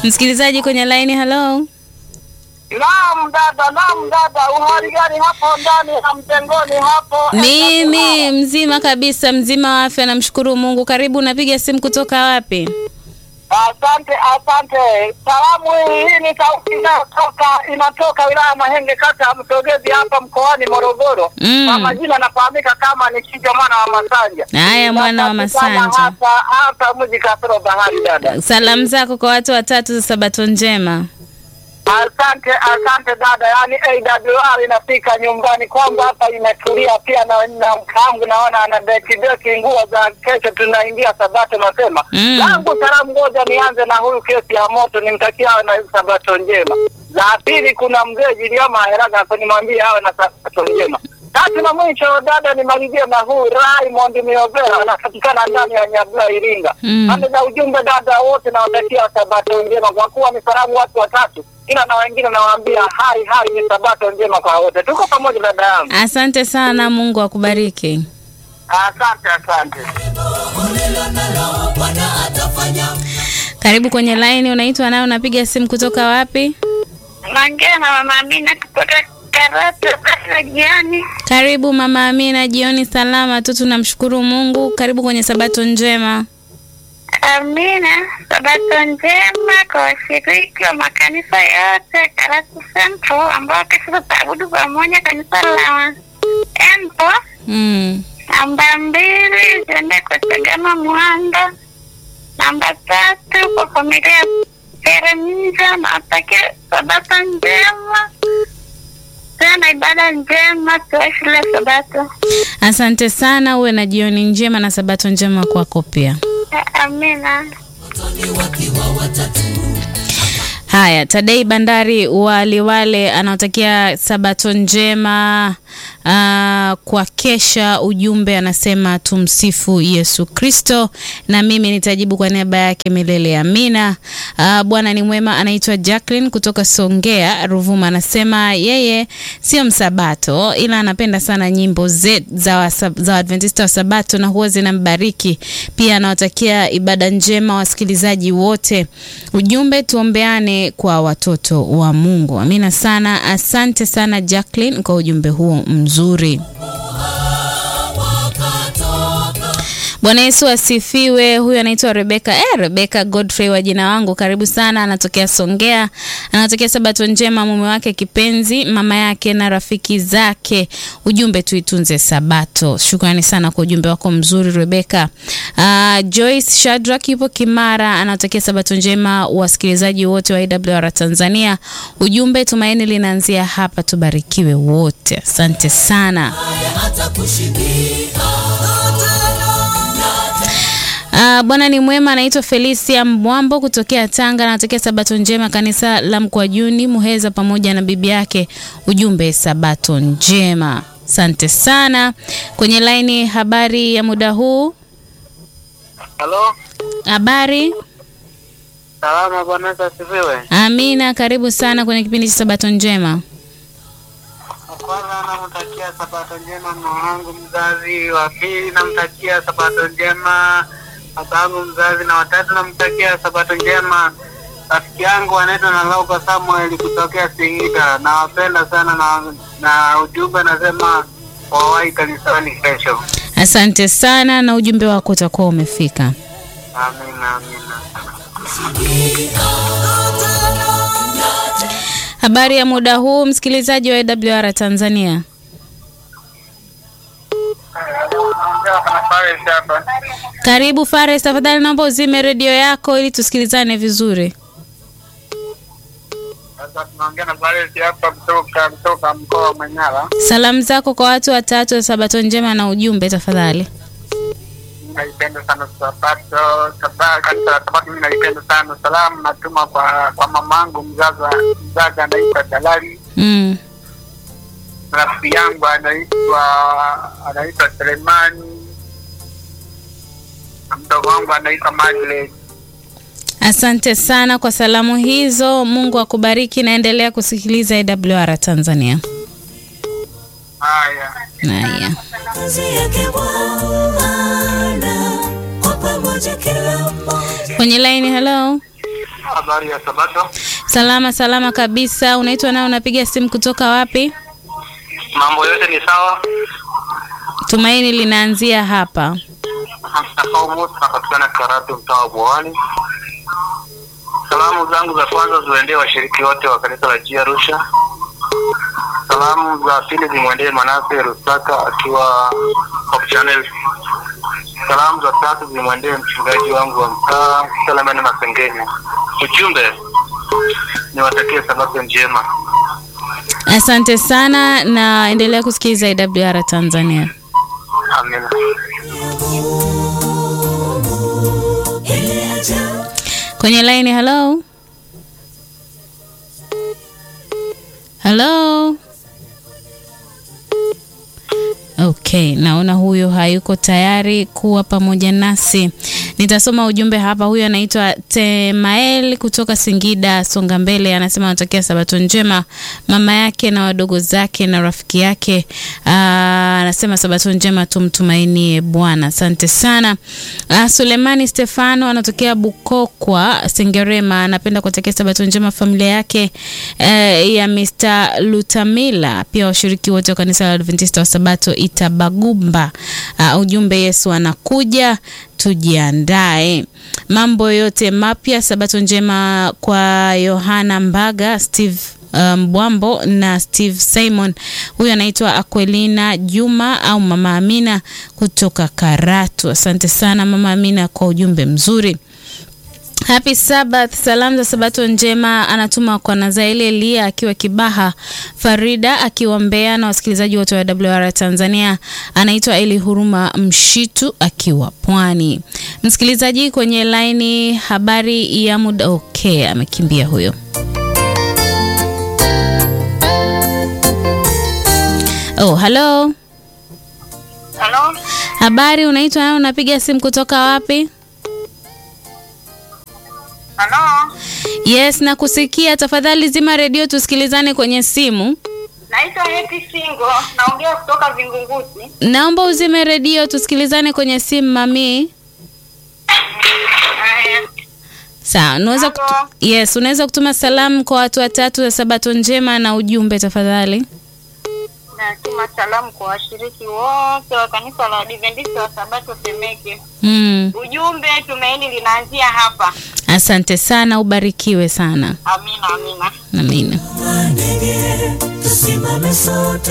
Msikilizaji kwenye laini, hello. Naam dada, naam dada, uhali gani hapo ndani ya mtengoni hapo? Mimi mzima kabisa, mzima wa afya, namshukuru Mungu. Karibu, unapiga simu kutoka wapi? Asante, asante. Salamu hii hii ni sauti inayotoka inatoka wilaya Mahenge, kata ya Msogezi hapa mkoani Morogoro. Mm. Kwa majina nafahamika kama ni Kijo mwana wa Masanja. Haya, mwana wa Napatikana Masanja, Hapa hapa mji kasoro bahari dada. salamu zako kwa watu watatu za sabato njema. Asante, asante dada. Yaani AWR inafika nyumbani kwangu hapa imetulia pia na, na mkangu naona ana deki deki nguo za kesho tunaingia sabato mapema. Mm. Langu salamu ngoja nianze na huyu kesi ya moto nimtakia awe na sabato njema. La pili kuna mzee Jiliama Heraga hapo nimwambie awe na sabato njema. Tatu na mwisho dada nimalizie na huyu Raymond Miovera anapatikana ndani ya Nyabula Iringa. Mm. Pande za ujumbe dada wote nawatakia sabato njema kwa kuwa ni salamu watu watatu ila na wengine nawaambia hai hai ni sabato njema kwa wote. Tuko pamoja dada yangu. Asante sana, Mungu akubariki. Asante, asante. Karibu kwenye laini, unaitwa nayo, unapiga simu kutoka wapi? Naongea na mama Amina kutoka Karatu za jioni. Karibu mama Amina, jioni salama tu, tunamshukuru Mungu. Karibu kwenye sabato njema. Amina, sabato njema kwa washiriki wa makanisa yote Karatu Central ambao kesho tutaabudu pamoja kanisa la Empo. Mm. Namba mbili ziende kwa Chagama Mwanda. Namba tatu kwa familia ya Jeremia na watakia sabato njema tena ibada njema tuwe shule sabato. Asante sana, uwe na jioni njema na sabato njema kwako pia. Amina. Haya, Tadei Bandari wa Liwale anaotakia sabato njema uh, kwa kesha. Ujumbe anasema tumsifu Yesu Kristo, na mimi nitajibu kwa niaba yake milele amina. Uh, Bwana ni mwema. Anaitwa Jacqueline kutoka Songea Ruvuma, anasema yeye sio msabato ila anapenda sana nyimbo ze, za, wasa- za Waadventista wa Sabato na huwa zinambariki pia. Anawatakia ibada njema wasikilizaji wote. Ujumbe tuombeane kwa watoto wa Mungu. Amina sana. Asante sana Jacqueline kwa ujumbe huo mzuri. Bwana Yesu asifiwe. Huyu anaitwa Rebeka. Eh, Rebeka Godfrey wa jina wangu, karibu sana. Anatokea Songea, anatokea Sabato njema, mume wake kipenzi, mama yake na rafiki zake. Ujumbe tuitunze Sabato. Shukrani sana kwa ujumbe wako mzuri Rebeka. Uh, Joyce Shadrack yupo Kimara, anatokea Sabato njema, wasikilizaji wote wa AWR Tanzania. Ujumbe tumaini linaanzia hapa, tubarikiwe wote. Asante sana. Uh, Bwana ni mwema. Anaitwa Felicia Mbwambo kutokea Tanga, anatokea Sabato njema kanisa la Mkwajuni Muheza, pamoja na bibi yake. Ujumbe Sabato njema. Asante sana. Kwenye laini, habari ya muda huu? Halo, Habari. salama bwana Yesu asifiwe. Amina, karibu sana kwenye kipindi cha Sabato njema. Kwanza namtakia sabato njema mama wangu mzazi, wa pili namtakia sabato njema baba yangu mzazi, na watatu namtakia sabato njema rafiki yangu anaitwa na Lauka Samuel kutokea Singida. Nawapenda sana na, na ujumbe nasema wawahi kanisani kesho. Asante sana, na ujumbe wako utakuwa umefika. Amina, amina. Habari ya muda huu, msikilizaji wa AWR Tanzania. Karibu Fares, tafadhali naomba uzime redio yako ili tusikilizane vizuri. Sasa tunaongea na Baresi hapa kutoka kutoka mkoa wa Manyara. Salamu zako kwa watu watatu wa Sabato njema na ujumbe tafadhali. naipenda sana sabato Saba- kanisa la sabato mimi naipenda sana salamu natuma kwa kwa mamangu mzaza mzazi anaitwa dalali Mm. rafiki yangu anaitwa anaitwa selemani na mdogo wangu anaitwa Margaret. Asante sana kwa salamu hizo. Mungu akubariki, naendelea kusikiliza AWR Tanzania. haya Haya. kazi yake Bwana kwa pamoja kila mmoja Kwenye line, hello. habari ya Sabato? Salama salama kabisa. Unaitwa nao, unapiga simu kutoka wapi? Mambo yote ni sawa? Tumaini linaanzia hapa. Mstafaumu tunapatikana Karatu, mtaa wa Bwawani. Salamu zangu za kwanza ziwaendee washiriki wote wa kanisa la Jia Arusha. Salamu za pili zimwendee Manase Rusaka akiwa Hope Channel. Salamu za tatu zimwendee mchungaji wangu wa mtaa Selemani Masengenya. Ujumbe niwatakie sabato njema. Asante sana na endelea kusikiliza IWR Tanzania. Amina. Kwenye line, hello. Hello. Okay, naona huyo hayuko tayari kuwa pamoja nasi. Nitasoma ujumbe hapa. Huyo anaitwa Temael kutoka Singida, Songa Mbele, anasema anatakia sabato njema mama yake na wadogo zake na rafiki yake. Aa, anasema sabato njema, tumtumainie Bwana. Asante sana. Aa, Sulemani Stefano anatokea Bukokwa, Sengerema, anapenda kuwatakia sabato njema familia yake eh, ya Mr. Lutamila, pia washiriki wote wa kanisa la Adventista wa Sabato Itabagumba. Uh, ujumbe Yesu anakuja, tujiandae. Mambo yote mapya. Sabato njema kwa Yohana Mbaga, Steve Mbwambo um, na Steve Simon. Huyu anaitwa Aquelina Juma au Mama Amina kutoka Karatu. Asante sana Mama Amina kwa ujumbe mzuri. Happy Sabbath, salamu za sabato njema anatuma kwa Nazaeli Elia akiwa Kibaha, Farida akiwa Mbeya na wasikilizaji wote wa WR Tanzania. Anaitwa Eli Huruma Mshitu akiwa Pwani. Msikilizaji kwenye laini, habari ya muda. Okay, amekimbia huyo. Oh, hello. Halo, Habari, unaitwa nani? Unapiga simu kutoka wapi? halo, Yes, nakusikia. Tafadhali zima redio tusikilizane kwenye simu. naitwa Happy Singo, naongea kutoka Vingunguti. Naomba uzime redio tusikilizane kwenye simu mami. Haya, Sawa, unaweza kutu... Halo. Yes, unaweza kutuma salamu kwa watu watatu za Sabato njema na ujumbe tafadhali. natuma salamu kwa washiriki wote wa kanisa la Adventista wa Sabato Temeke. Mm. Ujumbe, tumaini linaanzia hapa. Asante sana, ubarikiwe sana. Amina, amina. Amina. ndege tusimame sote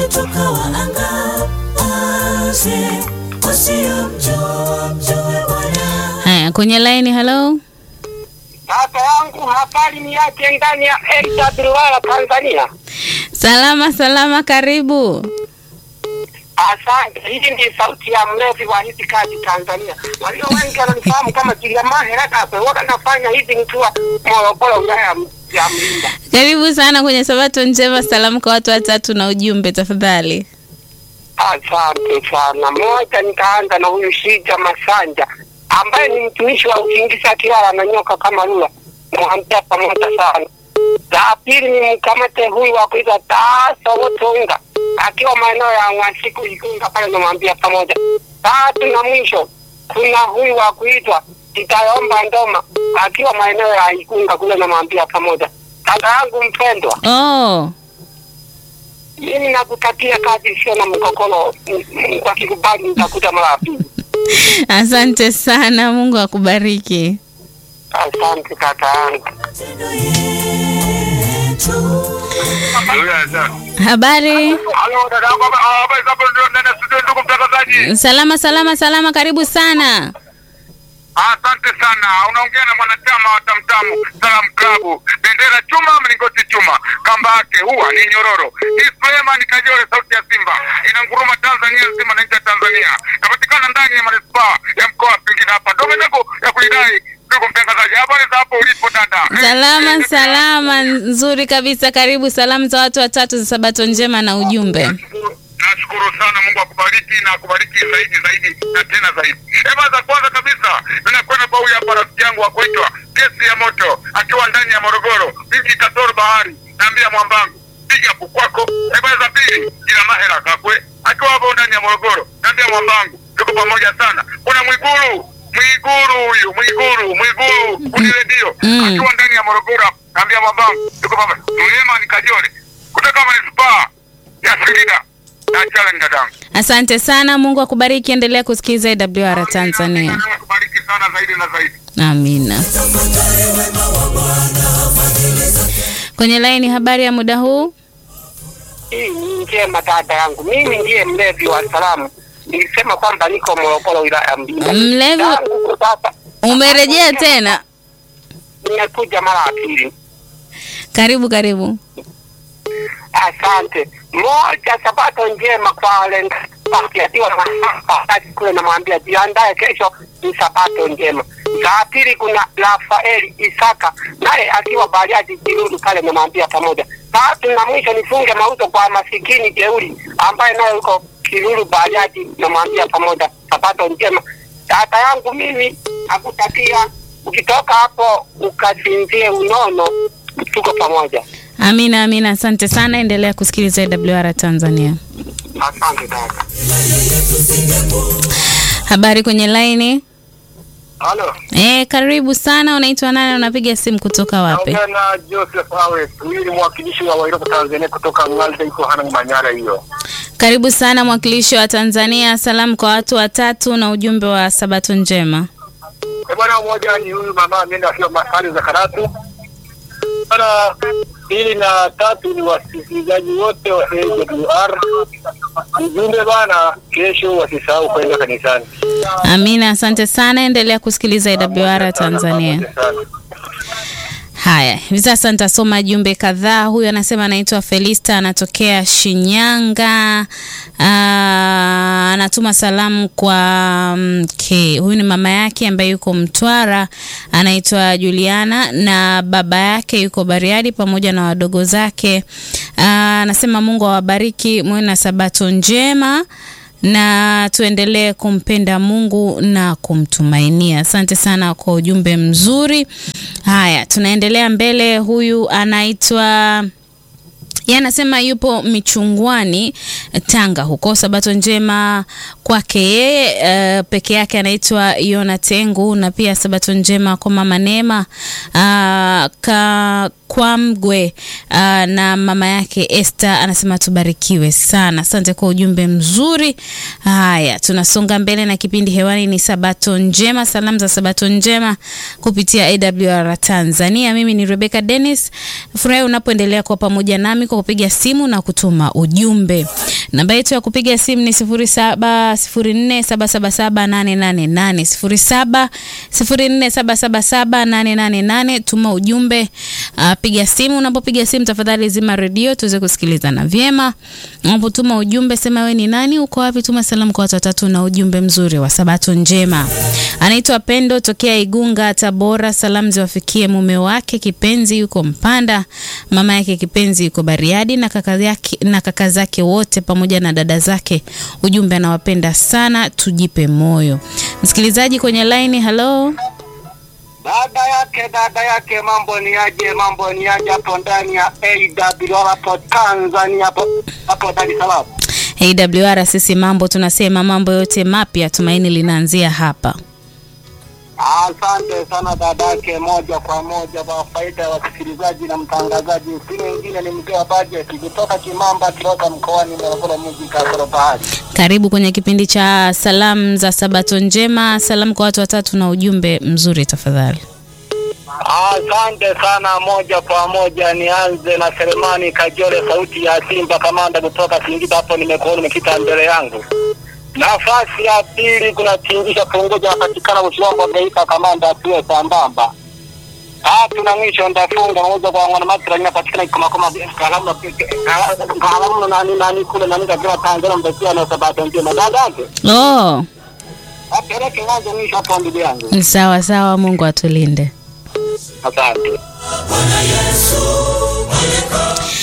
tukawaangaze wasiomjua mjue Bwana. Haya, kwenye line, hello. Kaka yangu habari ni yake ndani ya AWR Tanzania. Salama salama, karibu. Asante. Hii ni sauti ya mlevi wa hizi kazi Tanzania. Walio wengi wananifahamu kama Kiliamani Rakape. Waka nafanya hizi nikiwa Morogoro, wilaya ya M- ya Mlinda. Karibu sana kwenye Sabato njema, salamu kwa watu watatu na ujumbe tafadhali. Asante sana. Moja, nitaanza na huyu Shija Masanja ambaye ni mtumishi wa usingizi akilala na nyoka kama lula, mwambia pamoja sana. La pili ni mkamate huyu wa kuitwa Taasa Wotonga akiwa maeneo ya Mwasiku Ikunga pale, namwambia pamoja. Tatu na mwisho kuna huyu wa kuitwa Kitayomba Ndoma akiwa maeneo ya Ikunga kule, namwambia pamoja. Kaka yangu mpendwa, Oh, mimi nakutakia kazi isiyo na mkokolo. M- Mungu akikubali nitakuja mara ya pili. asante sana, Mungu akubariki. Asante kaka yangu. Matendo yetu Habari? Halo dada yangu, haba- habari za hapo ndio ndani ya studio, ndugu mtangazaji. Salama salama salama, karibu sana. Asante sana. Unaongea na mwanachama wa Tamtamu Salam Klabu, bendera chuma, mlingoti chuma, kamba yake huwa ni nyororo. Hii Suleiman Kajore, sauti ya Simba, inanguruma Tanzania nzima na nchi ya Tanzania. Napatikana ndani ya manispaa ya mkoa wa Singida hapa. Ndio milango ya kuidai. Ndugu mtangazaji, habari za hapo ulipo dada? Salama Eh, eh, salama, nzuri kabisa. Karibu, salamu za watu watatu za Sabato njema na ujumbe. Nashukuru- Nashukuru sana, Mungu akubariki na akubariki zaidi zaidi na tena zaidi. Ema, za kwanza kabisa ninakwenda kwa huyu hapa rafiki yangu wa kuitwa kesi ya moto akiwa ndani ya Morogoro, mji Katoro Bahari, naambia mwambangu piga hapo kwako. Ema, za pili ila mahera kakwe akiwa hapo ndani ya Morogoro, naambia mwambangu tuko pamoja sana. Kuna Mwigulu Mwiguru huyu Mwiguru Mwiguru kuni redio Mm. akiwa ndani ya Morogoro, naambia babangu yuko baba Mlema ni Kajole kutoka manispaa ya Singida na challenge dadangu. Asante sana, Mungu akubariki. Endelea kusikiliza AWR Tanzania. Mungu akubariki sana zaidi na zaidi. Amina. Kwenye laini, habari ya muda huu? Hii ni njema dada yangu, mimi ndiye mlevi wa salamu. Nilisema kwamba niko Morogoro, wilaya ya Mbinga. Mlevi- Tangu sasa Umerejea tena? nimekuja mara ya pili. Karibu karibu. Asante. Moja, sabato njema kwa wale akiwa na wakati kule, namwambia jiandae, kesho ni sabato njema. Saa pili kuna Rafaeli Isaka naye akiwa Bariadi Kiruru pale, namwambia pamoja. Tatu na mwisho nifunge mauzo kwa masikini jeuri ambaye naye yuko Kiruru Bariadi, namwambia pamoja, sabato njema. Dada yangu mimi nakutakia ukitoka hapo ukasinzie unono, tuko pamoja. Amina, amina. Asante sana, endelea kusikiliza AWR Tanzania. Asante dada. Habari kwenye laini? Halo. Eh, karibu sana. Unaitwa nani? Unapiga simu kutoka wapi? Naongea na Joseph Awe, huyu ni mwakilishi wa Wairoko Tanzania kutoka Ngalde iko Hanang Manyara hiyo. Karibu sana mwakilishi wa Tanzania. Salamu kwa watu watatu na ujumbe wa sabato njema. Eh, bwana mmoja ni huyu mama ameenda akiwa masali za Karatu. Bwana pili na tatu ni wasikilizaji wote wa AWR. Ujumbe bana, kesho wasisahau kwenda kanisani. Amina, asante sana, endelea kusikiliza AWR Tanzania. Asante sana. Haya, hivi sasa nitasoma jumbe kadhaa. Huyu anasema anaitwa Felista, anatokea Shinyanga. Aa, anatuma salamu kwa mke. Huyu ni mama yake ambaye yuko Mtwara, anaitwa Juliana, na baba yake yuko Bariadi pamoja na wadogo zake. Aa, Anasema Mungu awabariki, muwe na sabato njema na tuendelee kumpenda Mungu na kumtumainia. Asante sana kwa ujumbe mzuri. Haya, tunaendelea mbele. Huyu anaitwa yeye anasema yupo Michungwani Tanga huko. Sabato njema kwake yeye uh, peke yake anaitwa Yona Tengu, na pia sabato njema kwa mama Neema uh, ka Kwamgwe uh, na mama yake Esther anasema tubarikiwe sana. Asante kwa ujumbe mzuri. Haya, tunasonga mbele na kipindi hewani ni Sabato Njema, salamu za Sabato Njema kupitia AWR Tanzania. Mimi ni Rebecca Dennis. Furahi unapoendelea kwa pamoja nami kwa kupiga simu na kutuma ujumbe. Namba yetu ya kupiga simu ni 0704777888 0704777888. Tuma ujumbe uh, piga simu. Unapopiga simu, tafadhali zima redio tuweze kusikilizana vyema. Unapotuma ujumbe, sema wewe ni nani, uko wapi, tuma salamu kwa watu watatu na ujumbe mzuri wa sabato njema. Anaitwa Pendo tokea Igunga, Tabora. Salamu ziwafikie mume wake kipenzi yuko Mpanda, mama yake kipenzi yuko Bariadi na kaka yake na kaka zake wote pamoja na dada zake. Ujumbe anawapenda sana, tujipe moyo. Msikilizaji kwenye line, hello. Dada yake dada yake, mambo ni aje? Mambo ni aje hapo ndani ya AWR hapo Tanzania hapo hapo Dar es Salaam. AWR sisi mambo tunasema mambo yote mapya, tumaini linaanzia hapa. Asante sana dada yake, moja kwa moja kwa faida ya wasikilizaji na mtangazaji. Si mwingine ni mzee wa bajeti kutoka Kimamba Kiloka mkoani Morogoro mji Kasoro Bahari. Karibu kwenye kipindi cha salamu za sabato njema. Salamu kwa watu watatu na ujumbe mzuri tafadhali. Asante sana, moja kwa moja nianze na Selemani Kajole, sauti ya Simba kamanda kutoka Singida. Hapo nimekuona umekita mbele yangu. Nafasi ya pili kuna tingisha punguja napatikana Ushombo Geita, kamanda atuwe sambamba. Tatu na mwisho ndafunga mauzo kwa mwana masira inapatikana kama kama kalamu kalamu nani nani kule nani kwa Tanzania mbekia na sabato njema dadake. Oh, Apeleke mwanzo mwisho hapo ndugu yangu. ni sawa sawa, Mungu atulinde. Asante.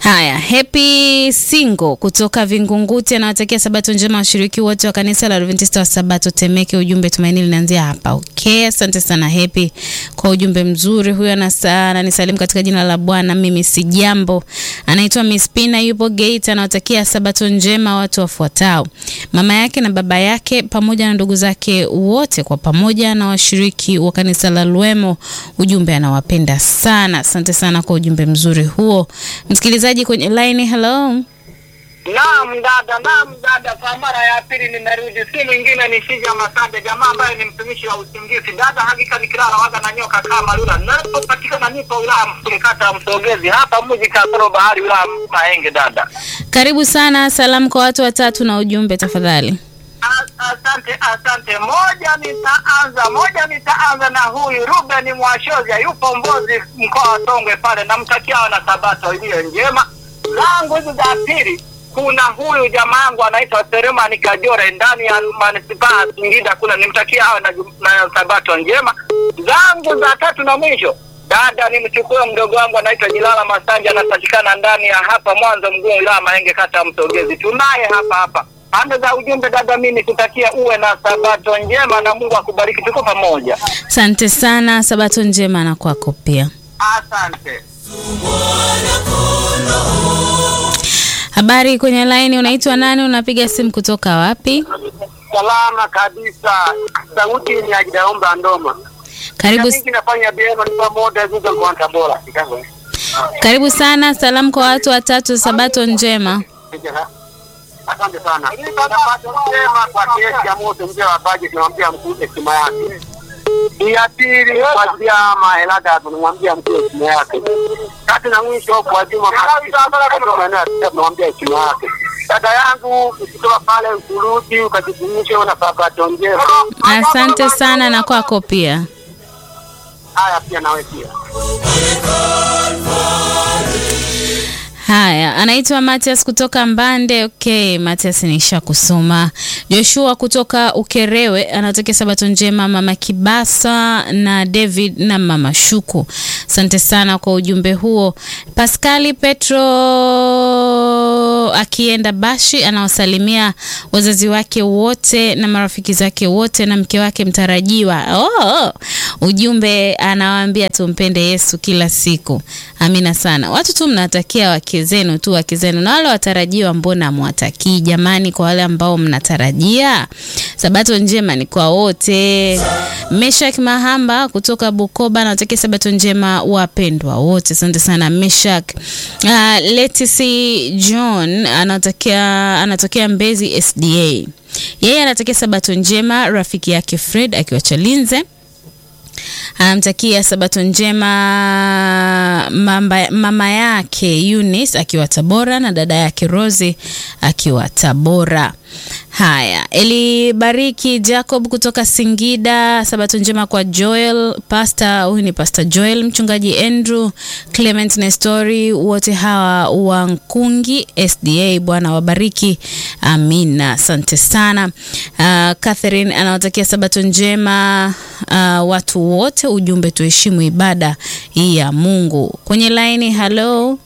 Haya, Happy Singo kutoka Vingunguti anawatakia sabato njema washiriki wote wa kanisa la Adventista wa Sabato Temeke. Ujumbe tumaini linaanzia hapa. Okay, asante sana Happy kwa ujumbe mzuri. Huyo anasa- ananisalimu katika jina la Bwana, mimi si jambo. Anaitwa Miss Pina, yupo Gate, anawatakia sabato njema watu wafuatao: mama yake na baba yake pamoja na ndugu zake wote kwa pamoja na washiriki wa kanisa la Luemo. Ujumbe anawapenda sana. Asante sana kwa ujumbe mzuri huo. Msikilizaji kwenye line, hello. Naam dada, naam dada, kwa mara ya pili nimerudi, si mwingine ni Shija Masande, jamaa ambaye ni mtumishi wa usingizi. Dada, hakika nikilala waga na nyoka kama lula. Napopatikana nipo wilaya Msuri, kata ya Msogezi, hapa mji kasoro bahari, wilaya Mahenge. Dada, Karibu sana, salamu kwa watu watatu na ujumbe tafadhali. A- asante, asante. Moja nitaanza, moja nitaanza na huyu Ruben Mwashozia, yupo Mbozi, mkoa wa Songwe pale, namtakia na sabato iliyo njema. Zangu hizi za pili kuna huyu jamaa yangu anaitwa Seremani Kajore ndani ya manispaa ya Singida kule, nimtakia awe na, na sabato njema. Zangu za tatu na mwisho dada, nimchukue mdogo wangu anaitwa Jilala Masanja, anapatikana ndani ya hapa Mwanza mguu wilaya Mahenge, kata ya Msogezi. Tunaye hapa hapa pande za ujumbe. Dada, mimi nikutakia uwe na sabato njema na Mungu akubariki, tuko pamoja. Asante sana, sabato njema na kwako pia. Asante. Habari kwenye line, unaitwa nani? Unapiga simu kutoka wapi? Salama kabisa, sauti ni ya Jidaomba Ndoma. Karibu, Mingi nafanya bieno ni pamoja zuza kwa Tabora. karibu sana, salamu kwa watu watatu, sabato njema. Asante sana. Sabato njema kwa kiasi ya moto mzee wa baje, tunamwambia mkuu heshima yake. Ya pili kwa Jama Helada tunamwambia mkuu heshima yake. Tatu na mwisho kwa Juma Masisi tunamwambia heshima yake. Dada yangu ukitoka pale ukurudi ukajifundishe na sabato njema. Asante sana na kwako pia. Haya pia nawe pia. Haya, anaitwa Matias kutoka Mbande. Okay, Matias nisha kusoma. Joshua kutoka Ukerewe anatokea sabato njema, mama Kibasa na David na mama Shuku. Asante sana kwa ujumbe huo. Paskali Petro akienda Bashi anawasalimia wazazi wake wote na marafiki zake wote na mke wake mtarajiwa. Oh, ujumbe anawaambia tumpende Yesu kila siku. Amina sana. Watu tu mnatakia wake zenu tu wake zenu, na wale watarajiwa mbona mwatakii jamani? Kwa wale ambao mnatarajia, sabato njema ni kwa wote. Meshak Mahamba kutoka Bukoba anatakia sabato njema wapendwa wote. Asante sana Meshak. Uh, Letisi John anatokea anatokea Mbezi SDA. Yeye anatakia sabato njema rafiki yake Fred akiwa Chalinze anamtakia sabato njema mamba, mama yake Eunice akiwa Tabora na dada yake Rosi akiwa Tabora. Haya, Elibariki Jacob kutoka Singida, sabato njema kwa Joel Pastor. Huyu ni Pastor Joel, mchungaji Andrew Clement Nestori, wote hawa wa Nkungi SDA. Bwana wabariki, amina. Asante sana. Uh, Catherine anawatakia sabato njema uh, watu wote. Ujumbe tuheshimu ibada hii ya Mungu. Kwenye laini, hello.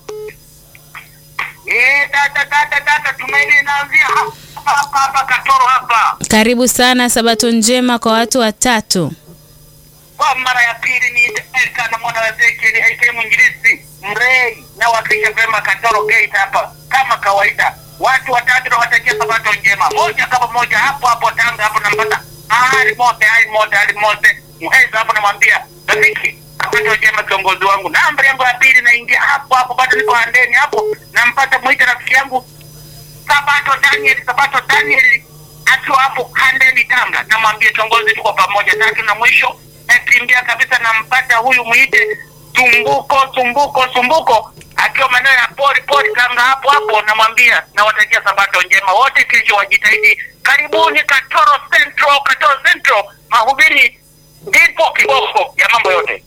Eh, dada dada dada, tumaini inaanzia hapa hapa hapa Katoro hapa. Karibu sana, sabato njema kwa watu watatu. Kwa mara ya pili ni Elka na mwana wa Ezekiel aka mwinjilisti Mrei na wakilisha vyema Katoro Gate hapa kama kawaida. Watu watatu na watakia sabato njema. Moja kama moja hapo hapo Tanga hapo nampata hali mote hali mote hali mote. Mheza hapo namwambia rafiki sabato njema kiongozi wangu. Namba yangu ya pili naingia hapo hapo bado niko andeni hapo nampata mwita rafiki yangu Sabato Daniel, Sabato Daniel akiwa hapo Handeni Tanga, namwambia kiongozi, tuko pamoja. Tatu na mwisho nakimbia kabisa, nampata huyu mwite Tumbuko, Tumbuko, Tumbuko akiwa maeneo ya pori pori Tanga hapo hapo, namwambia nawatakia Sabato njema wote, kesho wajitahidi. Karibuni Katoro Central, Katoro Central, mahubiri ndipo kiboko ya mambo yote.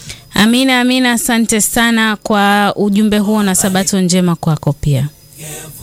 Amina, amina. Asante sana kwa ujumbe huo na sabato njema kwako pia.